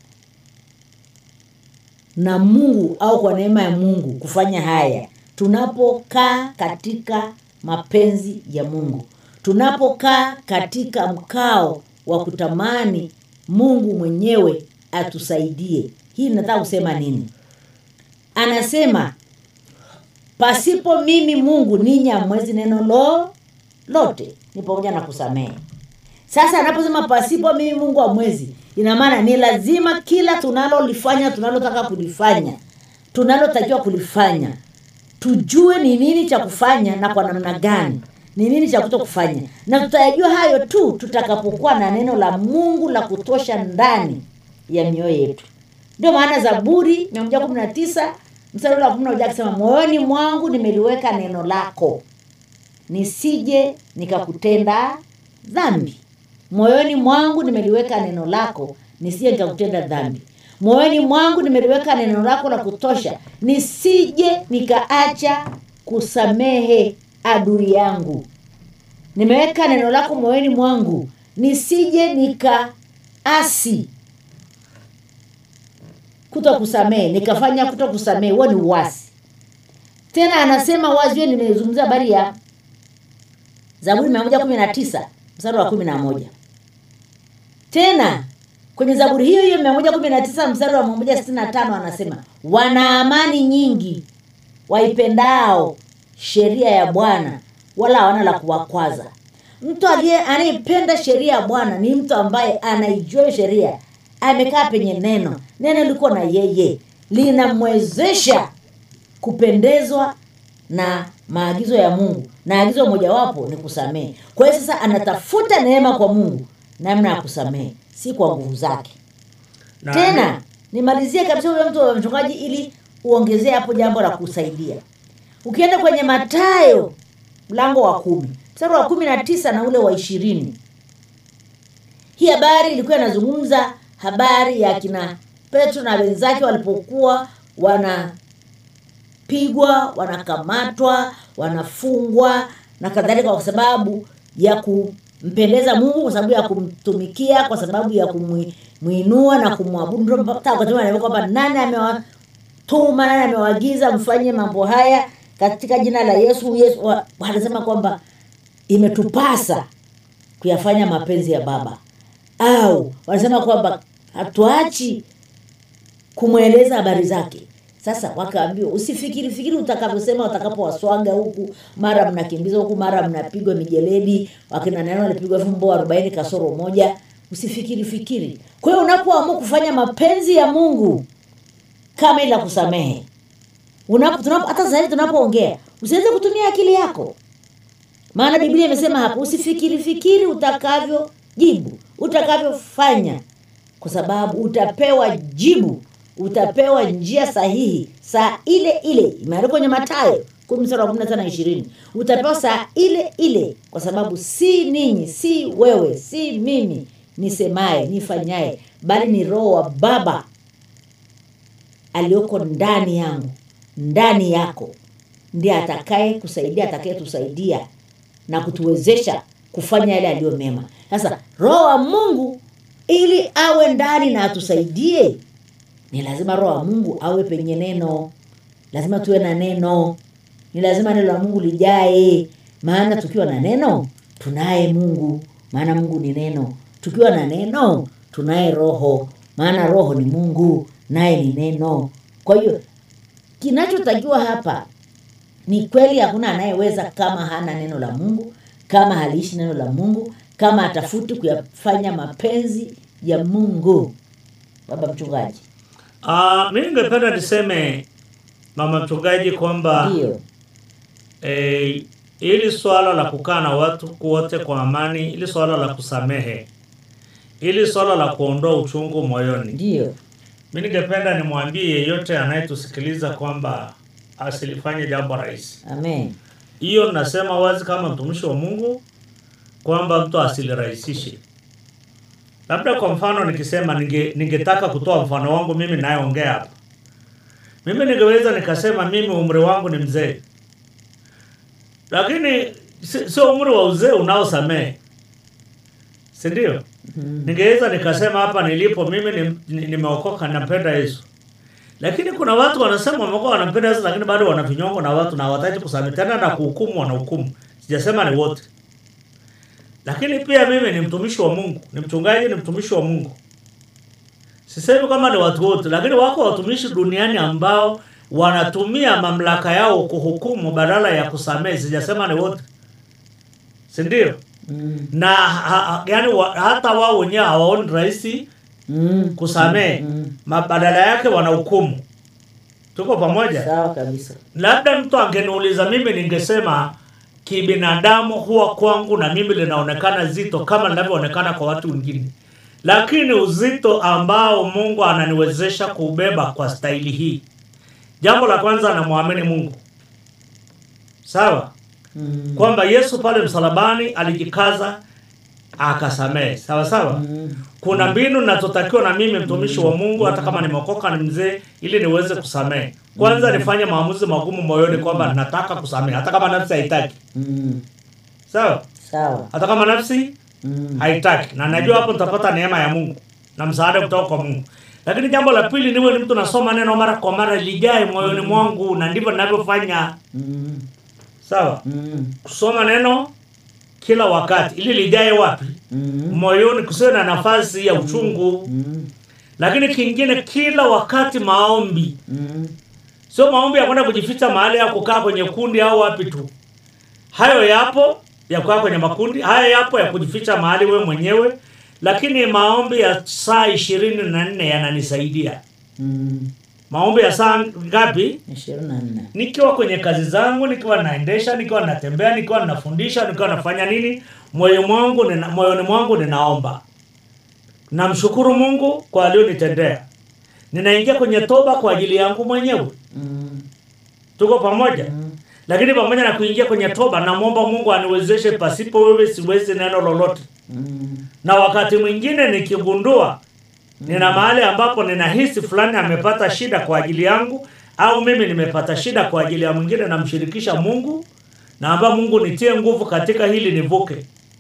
na mungu au kwa neema ya mungu kufanya haya tunapokaa katika mapenzi ya mungu tunapokaa katika mkao wa kutamani mungu mwenyewe atusaidie hii nataka kusema nini anasema pasipo mimi mungu ninyi hamwezi neno lo lote ni pamoja na kusamehe sasa anaposema pasipo mimi mungu hamwezi ina maana ni lazima kila tunalolifanya tunalotaka kulifanya tunalotakiwa kulifanya tujue ni nini cha kufanya na kwa namna gani ni nini cha kuto kufanya na tutayajua hayo tu tutakapokuwa na neno la mungu la kutosha ndani ya mioyo yetu ndio maana zaburi 119 mstari ule wa kumi na moja akisema moyoni mwangu nimeliweka neno lako nisije nikakutenda dhambi moyoni mwangu nimeliweka neno lako nisije nikakutenda dhambi moyoni mwangu nimeliweka neno lako la kutosha nisije nikaacha kusamehe adui yangu nimeweka neno lako moyoni mwangu nisije nikaasi kuto kusamehe nikafanya kuto kusamehe huo ni uwasi tena anasema wazi hiyo nimezungumzia habari ya zaburi mia moja kumi na tisa mstari wa kumi na moja tena kwenye zaburi hiyo hiyo mia moja kumi na tisa mstari wa mia moja sitini na tano anasema wana amani nyingi waipendao sheria ya bwana wala hawana la kuwakwaza mtu aliye anayependa sheria ya bwana ni mtu ambaye anaijua sheria amekaa penye neno neno liko na yeye linamwezesha kupendezwa na maagizo ya mungu na agizo mojawapo ni kusamehe kwa hiyo sasa anatafuta neema kwa mungu namna ya kusamehe si kwa nguvu zake Na- tena nimalizie kabisa huyo mtu wa mchungaji ili uongezee hapo jambo la kusaidia ukienda kwenye matayo mlango wa kumi mstari wa kumi na tisa na ule wa ishirini hii habari ilikuwa inazungumza habari ya kina petro na wenzake walipokuwa wanapigwa wanakamatwa wanafungwa na kadhalika kwa sababu ya kumpendeza mungu kwa sababu ya kumtumikia kwa sababu ya kumwinua na kumwabudu Ndio mpaka wakati anaambia kwamba nani amewatuma nani amewaagiza mfanye mambo haya katika jina la yesu yesu wa- wanasema kwamba imetupasa kuyafanya mapenzi ya baba au wanasema kwamba hatuachi kumweleza habari zake sasa wakaambiwa usifikiri fikiri utakavyosema utakapowaswaga huku mara mnakimbizwa huku mara mnapigwa mijeledi wakina neno walipigwa fumbo arobaini kasoro moja usifikiri fikiri kwa hiyo unapoamua kufanya mapenzi ya mungu kama ila kusamehe unapo tunapo hata sasa hivi tunapoongea usiweze kutumia akili yako maana biblia imesema hapo usifikiri fikiri utakavyo jibu utakavyofanya kwa sababu utapewa jibu utapewa njia sahihi saa ile ile imeandikwa kwenye matayo kumi mstari wa kumi na tano na ishirini utapewa saa ile ile kwa sababu si ninyi si wewe si mimi nisemaye nifanyaye bali ni roho wa baba aliyoko ndani yangu ndani yako ndiye atakaye kusaidia atakaye tusaidia na kutuwezesha kufanya yale aliyo mema sasa roho wa mungu ili awe ndani na atusaidie ni lazima roho wa mungu awe penye neno lazima tuwe na neno ni lazima neno la mungu lijae maana tukiwa na neno tunaye mungu maana mungu ni neno tukiwa na neno tunaye roho maana roho ni mungu naye ni neno kwa hiyo kinachotakiwa hapa ni kweli hakuna anayeweza kama hana neno la mungu kama haliishi neno la mungu kama atafuti kuyafanya mapenzi ya mungu baba mchungaji Uh, mi ningependa niseme mama mchungaji kwamba ndio eh, ili swala la kukaa na watu wote kwa amani, ili swala la kusamehe, ili swala la kuondoa uchungu moyoni, ndio mi ningependa nimwambie yeyote anayetusikiliza kwamba asilifanye jambo rahisi. amen Hiyo nasema wazi kama mtumishi wa Mungu kwamba mtu asilirahisishe. Labda kwa mfano nikisema ninge, ningetaka kutoa mfano wangu mimi nayeongea hapa. Mimi ningeweza nikasema mimi umri wangu ni mzee. Lakini si- sio umri wa uzee unaosamehe. Si ndio? Ningeweza nikasema hapa nilipo mimi ni- ni- nimeokoka napenda Yesu. Lakini kuna watu wanasema wamekuwa wanampenda Yesu lakini bado wana vinyongo na watu na hawataki kusamehe tena na kuhukumu wanahukumu. Sijasema ni wote. Lakini pia mimi ni mtumishi wa Mungu, ni mchungaji, ni mtumishi wa Mungu. Sisemi kama ni watu wote, lakini wako watumishi duniani ambao wanatumia mamlaka yao kuhukumu badala ya kusamehe. Sijasema ni wote, si ndio? mm. Na ha, ha, yani wa, hata wao wenyewe hawaoni rahisi Mm. kusamehe, Mm. Ma- badala yake wanahukumu. Tuko pamoja? sawa kabisa labda mtu angeniuliza mimi ningesema kibinadamu huwa kwangu na mimi linaonekana zito kama linavyoonekana kwa watu wengine lakini uzito ambao mungu ananiwezesha kuubeba kwa staili hii jambo la kwanza namwamini mungu sawa mm. kwamba yesu pale msalabani alijikaza akasamehe sawa sawa Mm. kuna mbinu nazotakiwa na mimi mtumishi wa mungu hata kama nimeokoka ni mzee ili niweze kusamehe kwanza nifanye maamuzi magumu moyoni kwamba nataka kusamehe hata kama nafsi haitaki Mm. sawa sawa hata kama nafsi mm. haitaki na najua hapo nitapata neema ya mungu na msaada kutoka kwa mungu lakini jambo la pili niwe ni mtu nasoma neno mara kwa mara lijae moyoni mwangu na ndivyo ninavyofanya Mm. sawa Mm. kusoma neno kila wakati ili lijae wapi Mm. moyoni kusiwe na nafasi ya uchungu Mm. lakini kingine kila wakati maombi Mm. sio maombi ya kwenda kujificha mahali ya kukaa kwenye kundi au wapi tu hayo yapo ya kukaa kwenye makundi haya yapo ya kujificha mahali we mwenyewe lakini maombi ya saa ishirini na nne yananisaidia Mm. maombi ya saa ngapi ishirini na nne nikiwa kwenye kazi zangu nikiwa naendesha nikiwa natembea nikiwa nafundisha nikiwa nafanya nini moyo mwangu nina, moyoni mwangu ninaomba namshukuru mungu kwa alionitendea ninaingia kwenye toba kwa ajili yangu mwenyewe Mm. tuko pamoja lakini pamoja na kuingia kwenye toba namwomba mungu aniwezeshe pasipo wewe siwezi neno lolote Mm. na wakati mwingine nikigundua nina mahali ambapo ninahisi fulani amepata shida kwa ajili yangu au mimi nimepata shida kwa ajili ya mwingine namshirikisha mungu naamba mungu nitie nguvu katika hili nivuke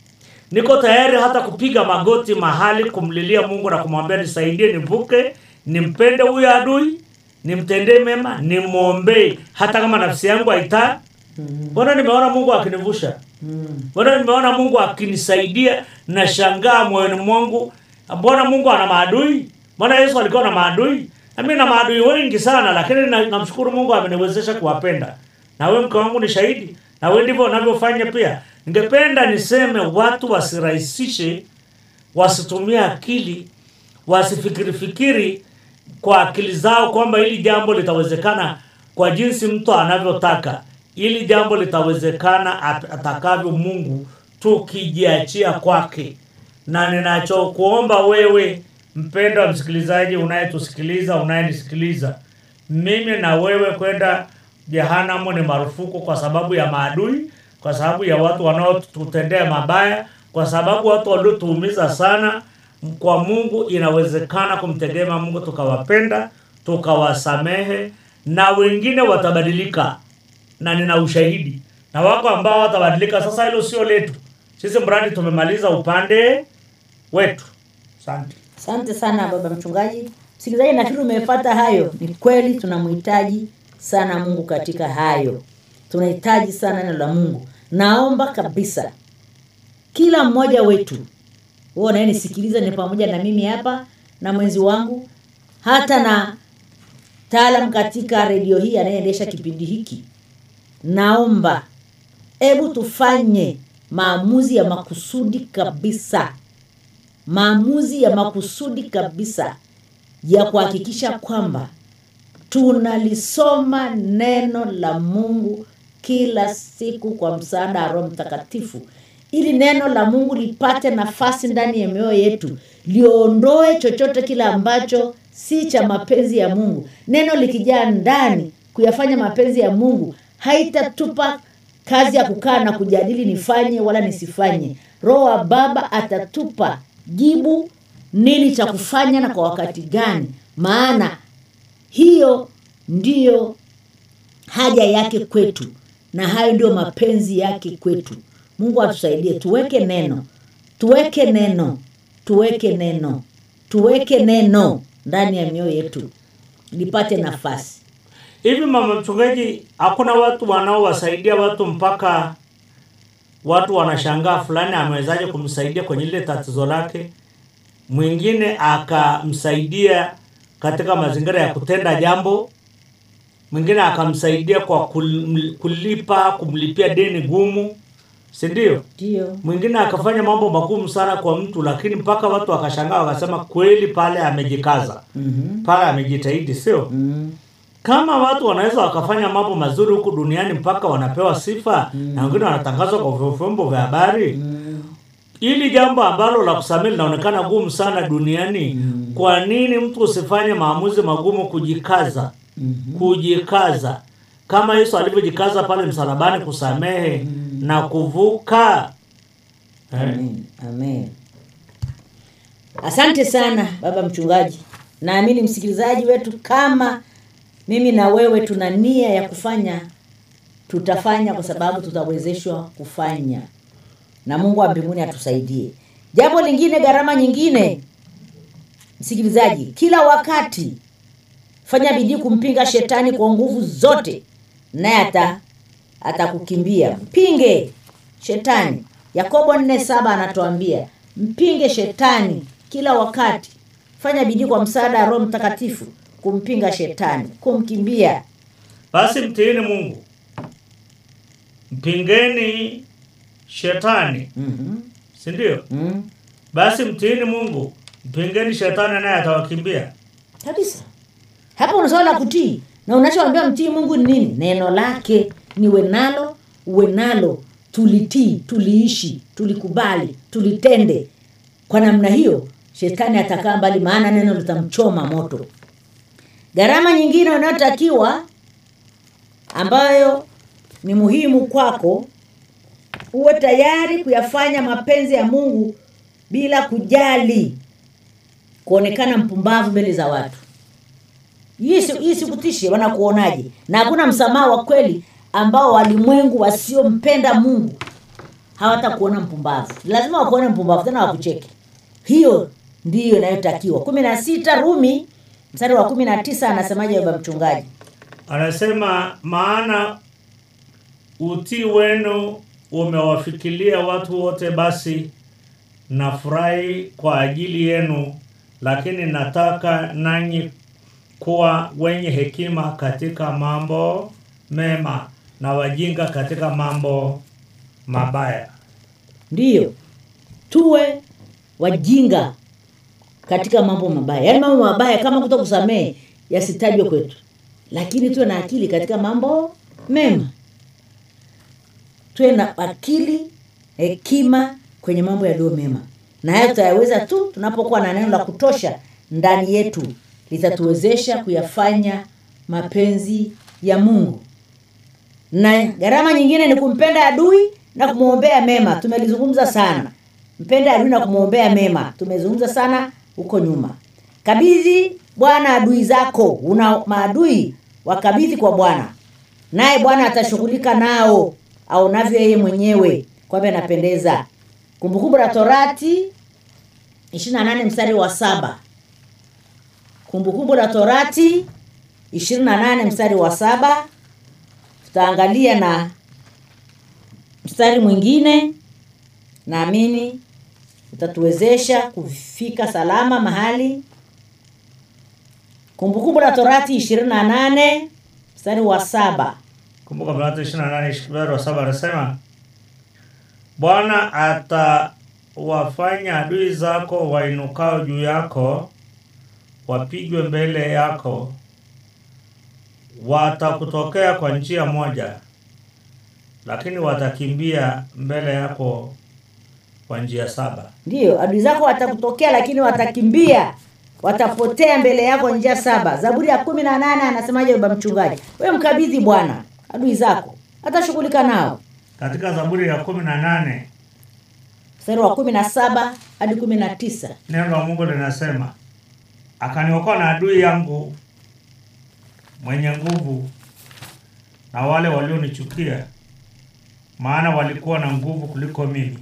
niko tayari hata kupiga magoti mahali kumlilia mungu na kumwambia nisaidie nivuke nimpende huyo adui nimtendee mema nimwombee hata kama nafsi yangu haitaa mbona nimeona mungu akinivusha Mm. mbona nimeona mungu akinisaidia nashangaa moyoni mwangu mbona mungu ana maadui mbona yesu alikuwa na maadui nami na maadui wengi sana lakini na- namshukuru mungu ameniwezesha kuwapenda na we mke wangu ni shahidi na we ndivyo unavyofanya pia ningependa niseme watu wasirahisishe wasitumie akili wasifikiri fikiri kwa akili zao kwamba hili jambo litawezekana kwa jinsi mtu anavyotaka ili jambo litawezekana at- atakavyo mungu tukijiachia kwake na ninachokuomba wewe mpendwa msikilizaji unayetusikiliza unayenisikiliza mimi na wewe kwenda jehanamu ni marufuku kwa sababu ya maadui kwa sababu ya watu wanaotutendea mabaya kwa sababu watu waliotuumiza sana kwa mungu inawezekana kumtegemea mungu tukawapenda tukawasamehe na wengine watabadilika na nina ushahidi na wako ambao watabadilika sasa hilo sio letu sisi mradi tumemaliza upande wetu asante asante sana baba mchungaji msikilizaji nafikiri umepata hayo ni kweli tunamhitaji sana mungu katika hayo tunahitaji sana neno la mungu naomba kabisa kila mmoja wetu huo unayenisikiliza ni pamoja na mimi hapa na mwenzi wangu hata na taalam katika redio hii anayeendesha kipindi hiki naomba hebu tufanye maamuzi ya makusudi kabisa maamuzi ya makusudi kabisa ya kuhakikisha kwamba tunalisoma neno la mungu kila siku kwa msaada wa roho mtakatifu ili neno la mungu lipate nafasi ndani ya mioyo yetu liondoe chochote kile ambacho si cha mapenzi ya mungu neno likijaa ndani kuyafanya mapenzi ya mungu haitatupa kazi ya kukaa na kujadili nifanye wala nisifanye roho wa baba atatupa jibu nini cha kufanya na kwa wakati gani maana hiyo ndiyo haja yake kwetu na hayo ndio mapenzi yake kwetu mungu atusaidie tuweke neno tuweke neno tuweke neno tuweke neno ndani ya mioyo yetu lipate nafasi hivi mama mchungaji hakuna watu wanaowasaidia watu mpaka watu wanashangaa fulani amewezaje kumsaidia kwenye lile tatizo lake mwingine akamsaidia katika mazingira ya kutenda jambo mwingine akamsaidia kwa kul- kulipa kumlipia deni gumu si ndio ndio mwingine akafanya mambo magumu sana kwa mtu lakini mpaka watu wakashangaa wakasema kweli pale amejikaza mm-hmm. pale amejitahidi sio mm kama watu wanaweza wakafanya mambo mazuri huku duniani mpaka wanapewa sifa mm. na wengine wanatangazwa kwa vyombo vya habari mm ili jambo ambalo la kusamehe linaonekana gumu sana duniani mm. kwa nini mtu usifanye maamuzi magumu kujikaza Mhm. kujikaza kama yesu alivyojikaza pale msalabani kusamehe na kuvuka eh. Amen. Amen. Asante sana baba mchungaji. Naamini msikilizaji wetu kama mimi na wewe tuna nia ya kufanya tutafanya kwa sababu tutawezeshwa kufanya. Na Mungu wa mbinguni atusaidie. Jambo lingine gharama nyingine msikilizaji, kila wakati fanya bidii kumpinga shetani kwa nguvu zote naye ata atakukimbia mpinge shetani yakobo nne saba anatuambia mpinge shetani kila wakati fanya bidii kwa msaada wa roho mtakatifu kumpinga shetani kumkimbia basi mtiini mungu mpingeni shetani Mhm. si ndio Mm. basi mtiini mungu mpingeni shetani naye atawakimbia kabisa hapa una swala la kutii na unachoambia mtii mungu ni nini neno lake niwe nalo uwe nalo tulitii tuliishi tulikubali tulitende kwa namna hiyo shetani atakaa mbali maana neno litamchoma moto gharama nyingine unayotakiwa ambayo ni muhimu kwako uwe tayari kuyafanya mapenzi ya mungu bila kujali kuonekana mpumbavu mbele za watu hii si- hii sikutishe wanakuonaje na hakuna msamaha wa kweli ambao walimwengu wasiompenda mungu hawatakuona mpumbavu lazima wakuone mpumbavu tena wakucheke hiyo ndiyo inayotakiwa kumi na sita rumi mstari wa kumi na tisa anasemaje baba mchungaji anasema maana utii wenu umewafikilia watu wote basi nafurahi kwa ajili yenu lakini nataka nanyi kuwa wenye hekima katika mambo mema na wajinga katika mambo mabaya ndiyo tuwe wajinga katika mambo mabaya yaani mambo mabaya kama kuto kusamehe yasitajwe kwetu lakini tuwe na akili katika mambo mema tuwe na akili hekima kwenye mambo yaliyo mema na hayo tutayaweza tu tunapokuwa na neno la kutosha ndani yetu litatuwezesha kuyafanya mapenzi ya mungu na gharama nyingine ni kumpenda adui na kumwombea mema tumelizungumza sana mpenda adui na kumwombea mema tumezungumza sana huko nyuma kabidhi bwana adui zako una maadui wakabidhi kwa bwana naye bwana atashughulika nao aonavyo yeye mwenyewe kwamba anapendeza kumbukumbu la torati 28 mstari wa saba kumbukumbu la torati 28 mstari wa saba tutaangalia na mstari mwingine naamini utatuwezesha kufika salama mahali kumbukumbu la torati 28 mstari wa saba kumbuka mlango 28 mstari wa saba anasema bwana atawafanya adui zako wainukao juu yako wapigwe mbele yako watakutokea kwa njia moja lakini watakimbia mbele yako kwa njia saba ndiyo adui zako watakutokea lakini watakimbia watapotea mbele yako njia saba zaburi ya kumi na nane anasemaje baba mchungaji we mkabidhi bwana adui zako atashughulika nao katika zaburi ya kumi na nane mstari wa kumi na saba hadi kumi na tisa neno la mungu linasema akaniokoa na adui yangu mwenye nguvu na wale walionichukia maana walikuwa na nguvu kuliko mimi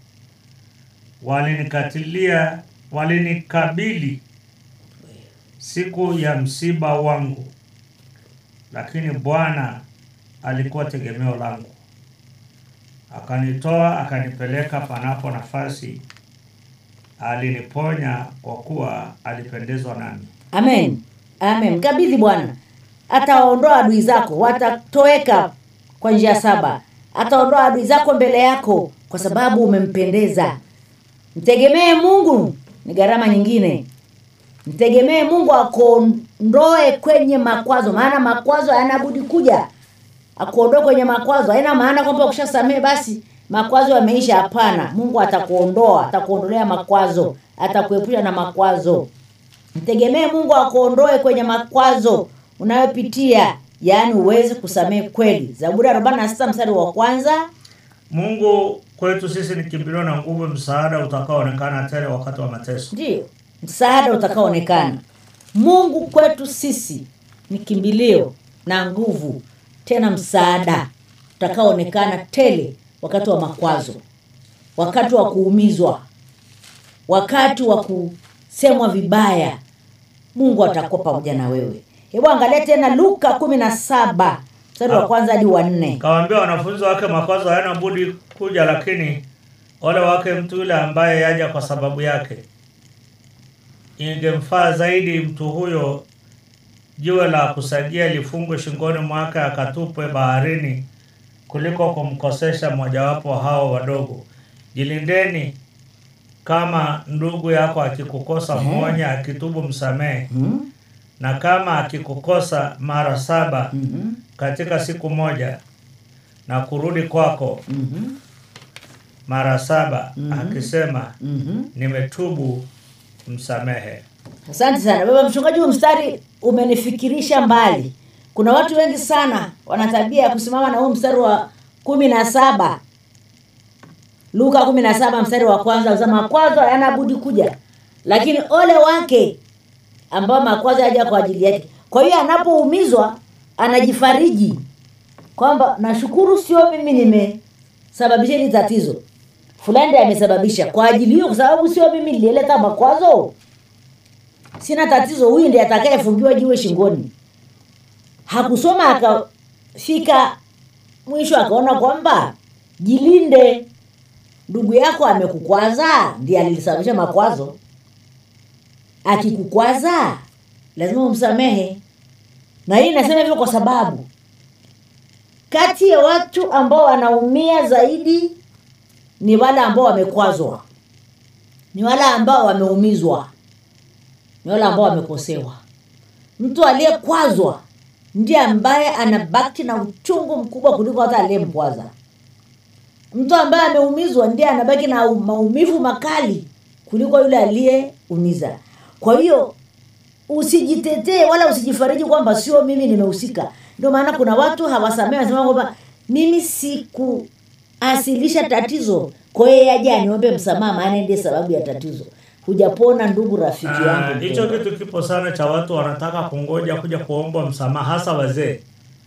walinikatilia walinikabili siku ya msiba wangu lakini bwana alikuwa tegemeo langu akanitoa akanipeleka panapo nafasi aliniponya kwa kuwa alipendezwa nami amen amen mkabidhi bwana atawaondoa adui zako watatoweka kwa njia saba ataondoa adui zako mbele yako kwa sababu umempendeza mtegemee mungu ni gharama nyingine mtegemee mungu akuondoe kwenye makwazo maana makwazo hayana budi kuja akuondoe kwenye makwazo haina maana kwamba ukishasamehe basi makwazo yameisha hapana mungu atakuondoa atakuondolea makwazo atakuepusha na makwazo mtegemee mungu akuondoe kwenye makwazo unayopitia yaani uweze kusamehe kweli zaburi ya 46 mstari wa kwanza mungu kwetu sisi ni kimbilio na nguvu msaada utakaoonekana tele wakati wa mateso ndiyo msaada utakaoonekana mungu kwetu sisi ni kimbilio na nguvu tena msaada utakaoonekana tele wakati wa makwazo wakati wa kuumizwa wakati wa kusemwa vibaya mungu atakuwa pamoja na wewe hebu angalia tena luka kumi na saba mstari wa kwanza hadi wa nne kawaambia wanafunzi wake makwazo hayana budi kuja lakini ole wake mtu yule ambaye yaja kwa sababu yake ingemfaa zaidi mtu huyo jiwe la kusagia lifungwe shingoni mwake akatupwe baharini kuliko kumkosesha mmojawapo hao wadogo. Jilindeni, kama ndugu yako akikukosa muonye, akitubu msamehe. mm, Na kama akikukosa mara saba mhm, katika siku moja na kurudi kwako mhm, mara saba akisema mhm. nimetubu, msamehe. Asante sana baba mchungaji, huu mstari umenifikirisha mbali. Kuna watu wengi sana wana tabia ya kusimama na huu mstari wa kumi na saba Luka kumi na saba mstari wa kwanza usema makwazo hayana budi kuja, lakini ole wake ambao makwazo yaja kwa ajili yake. Kwa hiyo anapoumizwa anajifariji kwamba nashukuru, sio mimi nimesababisha hili tatizo, fulani ndiye amesababisha kwa ajili hiyo, kwa sababu sio mimi nilileta makwazo sina tatizo, huyu ndiye atakayefungiwa jiwe shingoni. Hakusoma akafika mwisho akaona kwamba jilinde, ndugu yako amekukwaza, ndiye alilisababisha makwazo. Akikukwaza lazima umsamehe, na hii nasema hivyo kwa sababu kati ya watu ambao wanaumia zaidi ni wale ambao wamekwazwa, ni wale ambao wameumizwa ni wale ambao wamekosewa. Mtu aliyekwazwa ndiye ambaye anabaki na uchungu mkubwa kuliko hata aliyemkwaza. Mtu ambaye ameumizwa ndiye anabaki na maumivu makali kuliko yule aliyeumiza. Kwa hiyo usijitetee wala usijifariji kwamba sio mimi nimehusika. Ndio maana kuna watu hawasamehe, wanasema kwamba mimi sikuasilisha tatizo, kwa hiyo yeye aje aniombe msamaha, maana ndiye sababu ya tatizo. Hujapona ndugu, rafiki Ah, yangu. Hicho mpendwa. kitu kipo sana cha watu wanataka kungoja kuja kuomba msamaha, hasa wazee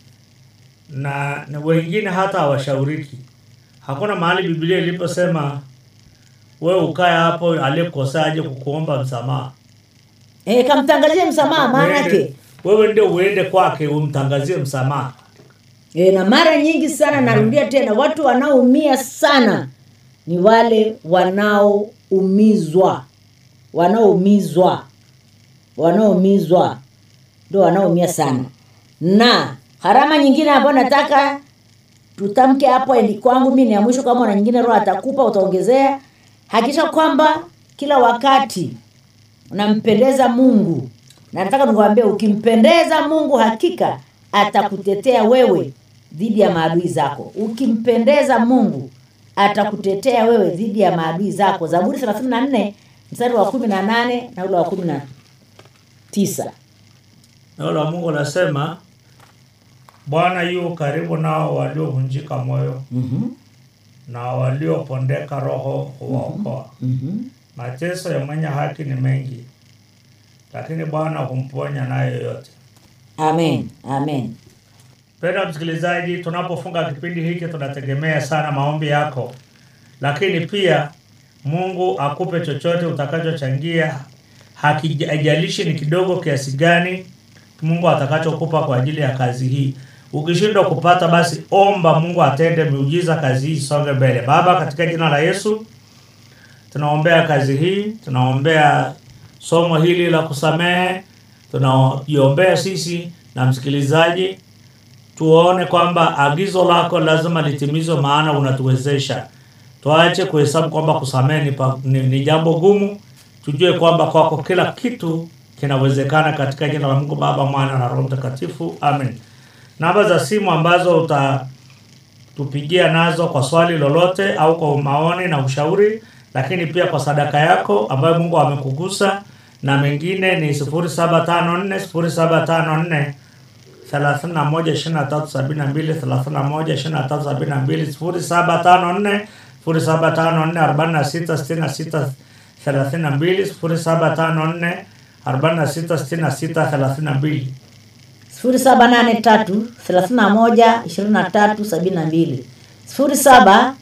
na, na wengine hata hawashauriki. Hakuna mahali Biblia iliposema wewe ukae hapo aliyekosea aje kukuomba msamaha. Eh, kamtangazie msamaha maana yake. Uende- Wewe ndio uende kwake umtangazie msamaha. E, na mara nyingi sana narudia tena, watu wanaoumia sana ni wale wanaoumizwa, wanaoumizwa, wanaoumizwa ndio wanaoumia sana. Na harama nyingine ambayo nataka tutamke hapo, ni kwangu mimi ni ya mwisho. Kama na nyingine Roho atakupa utaongezea, hakikisha kwamba kila wakati unampendeza Mungu, na nataka nikuambia, ukimpendeza Mungu hakika atakutetea wewe dhidi ya maadui zako. Ukimpendeza Mungu atakutetea wewe dhidi ya maadui zako. Zaburi 34 mstari wa 18 na ule wa 19. Neno la Mungu nasema Bwana yu karibu nao waliovunjika moyo Mhm. na waliopondeka roho huwaokoa. Mhm. Mateso ya mwenye haki ni mengi, lakini Bwana humponya nayo yote. Amen. Amen. Mpendwa msikilizaji, tunapofunga kipindi hiki tunategemea sana maombi yako, lakini pia Mungu akupe chochote utakachochangia, hakijalishi ni kidogo kiasi gani, Mungu atakachokupa kwa ajili ya kazi hii. Ukishindwa kupata, basi omba Mungu atende miujiza, kazi hii isonge mbele. Baba, katika jina la Yesu tunaombea kazi hii, tunaombea somo hili la kusamehe, tunaiombea sisi na msikilizaji tuone kwamba agizo lako lazima litimizwe, maana unatuwezesha. Tuache kuhesabu kwamba kusamehe ni, pa- ni, ni jambo gumu. Tujue kwamba kwako kila kitu kinawezekana, katika jina la Mungu Baba, Mwana na Roho Mtakatifu, amen. Namba za simu ambazo utatupigia nazo kwa swali lolote au kwa maoni na ushauri, lakini pia kwa sadaka yako ambayo Mungu amekugusa na mengine ni 0754 0754 thelathini na moja ishirini na tatu sabini na mbili thelathini na moja ishirini na tatu sabini na mbili sifuri saba tano nne sifuri saba tano nne arobaini na sita sitini na sita thelathini na mbili sifuri saba tano nne arobaini na sita sitini na sita thelathini na mbili 0783 31 23 72 0783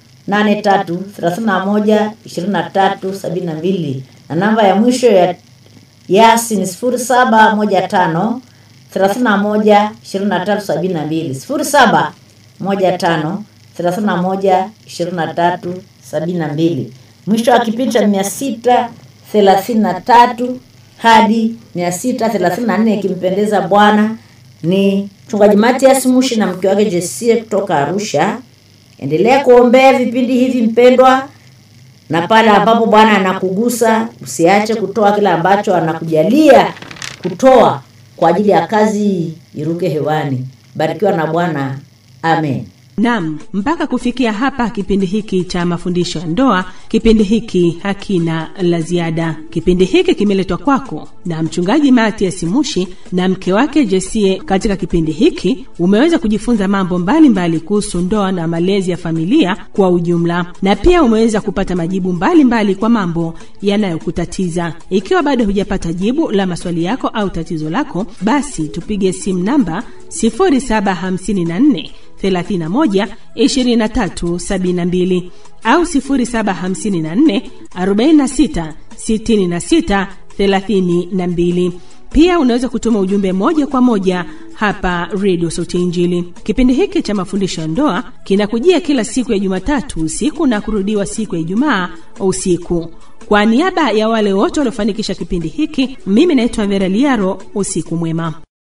31 23 72 na namba ya mwisho ya yasi ni 0715 31 23 72 0715 31 23 72 mwisho wa kipindi cha mia sita thelathini na tatu hadi mia sita thelathini na nne ikimpendeza Bwana. Ni mchungaji Matias Mushi na mke wake Jesie kutoka Arusha. endelea kuombea vipindi hivi mpendwa na pale ambapo bwana anakugusa usiache kutoa kile ambacho anakujalia kutoa kwa ajili ya kazi iruke hewani barikiwa na bwana amen Naam, mpaka kufikia hapa kipindi hiki cha mafundisho ya ndoa, kipindi hiki hakina la ziada. Kipindi hiki kimeletwa kwako na mchungaji Matias Mushi na mke wake Jesie. Katika kipindi hiki umeweza kujifunza mambo mbalimbali kuhusu ndoa na malezi ya familia kwa ujumla, na pia umeweza kupata majibu mbalimbali mbali kwa mambo yanayokutatiza. Ikiwa bado hujapata jibu la maswali yako au tatizo lako, basi tupige simu namba 0754 31 23 72 au 0754 46 66 32. Pia unaweza kutuma ujumbe moja kwa moja hapa redio Sauti ya Injili. Kipindi hiki cha mafundisho ya ndoa kinakujia kila siku ya Jumatatu usiku na kurudiwa siku ya Ijumaa usiku. Kwa niaba ya wale wote waliofanikisha kipindi hiki, mimi naitwa Vera Liaro. Usiku mwema.